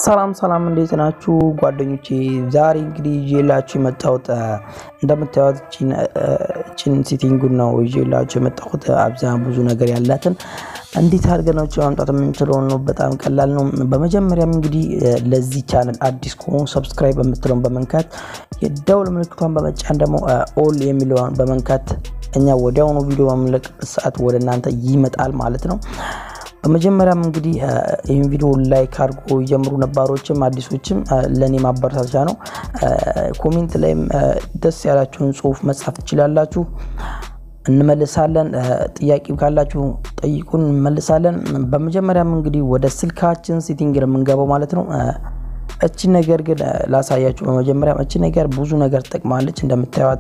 ሰላም ሰላም፣ እንዴት ናችሁ ጓደኞቼ? ዛሬ እንግዲህ ይዤላችሁ የመጣሁት እንደምታዩት ቺን ሴቲንጉን ነው ይዤላችሁ የመጣሁት። አብዛኛው ብዙ ነገር ያላትን እንዴት አድርገን ነው ማምጣት የምንችለው ነው። በጣም ቀላል ነው። በመጀመሪያም እንግዲህ ለዚህ ቻናል አዲስ ከሆኑ ሰብስክራይብ የምትለውን በመንካት የደውል ምልክቷን በመጫን ደግሞ ኦል የሚለውን በመንካት እኛ ወዲያውኑ ቪዲዮ በምንለቅበት ሰዓት ወደ እናንተ ይመጣል ማለት ነው። በመጀመሪያም እንግዲህ ይህን ቪዲዮ ላይክ አድርጎ የጀምሩ ነባሮችም አዲሶችም ለእኔ ማበረታቻ ነው። ኮሜንት ላይም ደስ ያላችሁን ጽሁፍ መጻፍ ትችላላችሁ፣ እንመልሳለን። ጥያቄ ካላችሁ ጠይቁን፣ እንመልሳለን። በመጀመሪያም እንግዲህ ወደ ስልካችን ሴቲንግ ነው የምንገባው ማለት ነው። እቺ ነገር ግን ላሳያችሁ። በመጀመሪያም እቺ ነገር ብዙ ነገር ትጠቅማለች እንደምታዩት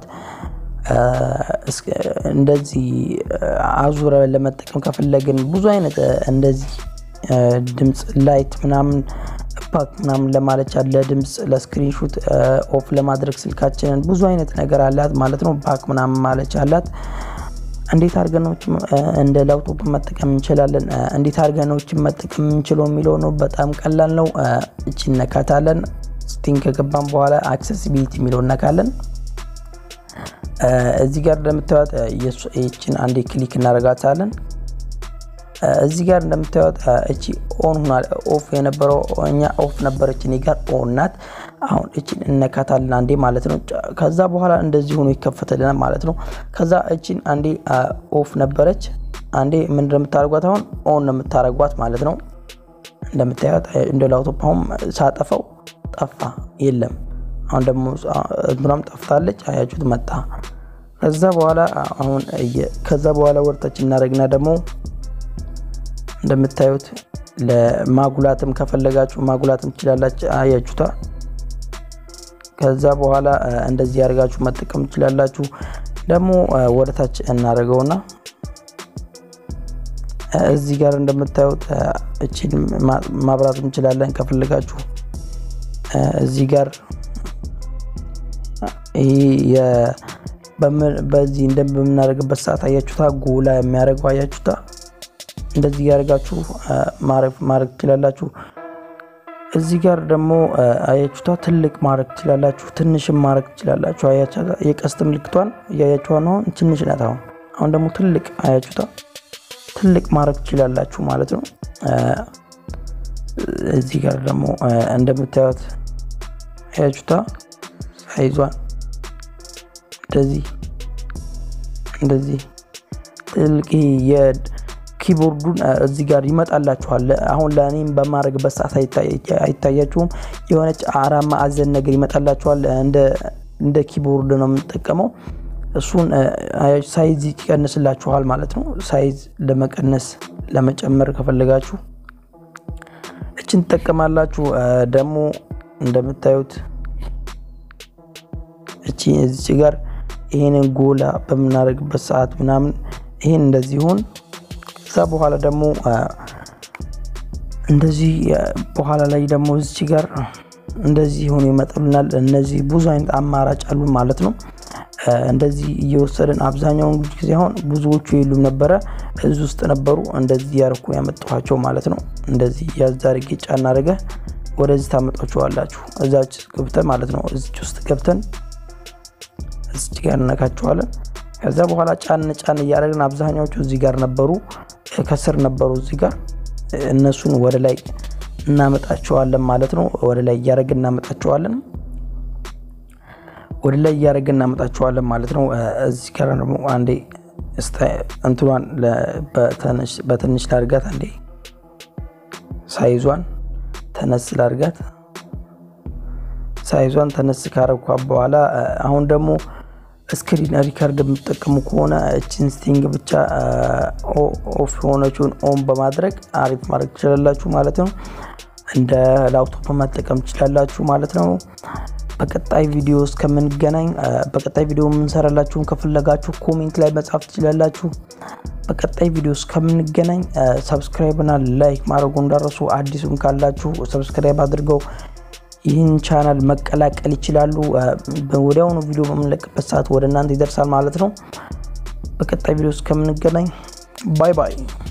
እንደዚህ አዙረ ለመጠቀም ከፈለግን ብዙ አይነት እንደዚህ ድምፅ ላይት ምናምን ፓክ ምናምን ለማለቻ ለድምፅ ለስክሪንሹት ኦፍ ለማድረግ ስልካችንን ብዙ አይነት ነገር አላት ማለት ነው። ፓክ ምናምን ማለቻ አላት። እንዴት አድርገኖች እንደ ላፕቶፕ መጠቀም እንችላለን፣ እንዴት አድርገኖች መጠቀም የምንችለው የሚለው ነው። በጣም ቀላል ነው። እቺ እነካታለን። ስቲንግ ከገባን በኋላ አክሰሲቢሊቲ የሚለው እነካለን። እዚህ ጋር እንደምታዩት ይችን አንዴ ክሊክ እናደርጋታለን። እዚህ ጋር እንደምታዩት እቺ ኦን ሆኗል። ኦፍ የነበረው እኛ ኦፍ ነበረች፣ እኔ ጋር ኦን ናት። አሁን እቺን እነካታለን አንዴ ማለት ነው። ከዛ በኋላ እንደዚህ ሆኖ ይከፈትልናል ማለት ነው። ከዛ እቺን አንዴ ኦፍ ነበረች፣ አንዴ ምን እንደምታደርጓት አሁን ኦን ነው የምታደርጓት ማለት ነው። እንደምታዩት እንደ ላፕቶፕ አሁን ሳጠፈው ጠፋ፣ የለም አሁን ደግሞ እንትናም ጠፍታለች። አያችሁት መጣ። ከዛ በኋላ አሁን ከዛ በኋላ ወርታች እናደርግና ደግሞ እንደምታዩት ለማጉላትም ከፈለጋችሁ ማጉላትም ትችላላችሁ። አያችሁታ። ከዛ በኋላ እንደዚህ ያደርጋችሁ መጠቀም ትችላላችሁ። ደግሞ ወደታች እናደርገውና እዚህ ጋር እንደምታዩት እቺን ማብራት እንችላለን ከፈለጋችሁ እዚህ ጋር ይህ በዚህ እንደምናደርግበት ሰዓት አያችሁታ፣ ጎላ የሚያደርገው አያችሁታ። እንደዚህ ያደርጋችሁ ማድረግ ትችላላችሁ። እዚህ ጋር ደግሞ አያችሁታ፣ ትልቅ ማድረግ ትችላላችሁ፣ ትንሽም ማድረግ ትችላላችሁ። አያችሁታ፣ የቀስት ምልክቷን እያያችኋ ነው። ትንሽ ናት። አሁን አሁን ደግሞ ትልቅ አያችሁታ፣ ትልቅ ማድረግ ትችላላችሁ ማለት ነው። እዚህ ጋር ደግሞ እንደምታዩት አያችሁታ ሳይዟን እንደዚህ እንደዚህ ትልቅ የኪቦርዱን እዚህ ጋር ይመጣላችኋል። አሁን ለእኔም በማድረግበት ሰዓት አይታያችሁም። የሆነች አራት ማዕዘን ነገር ይመጣላችኋል። እንደ ኪቦርድ ነው የምንጠቀመው። እሱን ሳይዝ ይቀንስላችኋል ማለት ነው። ሳይዝ ለመቀነስ ለመጨመር ከፈለጋችሁ እችን ትጠቀማላችሁ። ደግሞ እንደምታዩት እቺ እዚች ጋር ይሄንን ጎላ በምናደርግበት ሰዓት ምናምን ይሄን እንደዚህ ሆን ከዛ በኋላ ደግሞ እንደዚህ በኋላ ላይ ደግሞ እዚች ጋር እንደዚህ ሆኖ ይመጣልናል። እነዚህ ብዙ አይነት አማራጭ አሉ ማለት ነው። እንደዚህ እየወሰድን አብዛኛውን ጊዜ አሁን ብዙዎቹ የሉም ነበረ፣ እዚህ ውስጥ ነበሩ። እንደዚህ ያርኩ ያመጣኋቸው ማለት ነው። እንደዚህ ያዛርጌ ጫና አድርገ ወደዚህ ታመጣችኋላችሁ። እዛች ገብተን ማለት ነው። እዚች ውስጥ ገብተን እዚች ጋር እነካቸዋለን። ከዛ በኋላ ጫን ጫን እያደረግን አብዛኛዎቹ እዚህ ጋር ነበሩ፣ ከስር ነበሩ እዚህ ጋር እነሱን ወደ ላይ እናመጣቸዋለን ማለት ነው። ወደ ላይ እያደረግን እናመጣቸዋለን ወደ ላይ እያደረግን እናመጣቸዋለን ማለት ነው። እዚህ ጋር ደግሞ አንዴ እንትኗን በትንሽ ላድርጋት፣ አንዴ ሳይዟን ተነስ ላድርጋት። ሳይዟን ተነስ ካረኳ በኋላ አሁን ደግሞ ስክሪን ሪከርድ የምትጠቀሙ ከሆነ እችን ስቲንግ ብቻ ኦፍ የሆነችውን ኦን በማድረግ አሪፍ ማድረግ ትችላላችሁ ማለት ነው። እንደ ላፕቶፕ መጠቀም ትችላላችሁ ማለት ነው። በቀጣይ ቪዲዮ እስከምንገናኝ በቀጣይ ቪዲዮ የምንሰራላችሁን ከፈለጋችሁ ኮሜንት ላይ መጻፍ ትችላላችሁ። በቀጣይ ቪዲዮ እስከምንገናኝ ሰብስክራይብ እና ላይክ ማድረጉ እንዳረሱ፣ አዲሱም ካላችሁ ሰብስክራይብ አድርገው ይህን ቻናል መቀላቀል ይችላሉ። ወዲያውኑ ቪዲዮ በምንለቅበት ሰዓት ወደ እናንተ ይደርሳል ማለት ነው። በቀጣይ ቪዲዮ እስከምንገናኝ ባይ ባይ።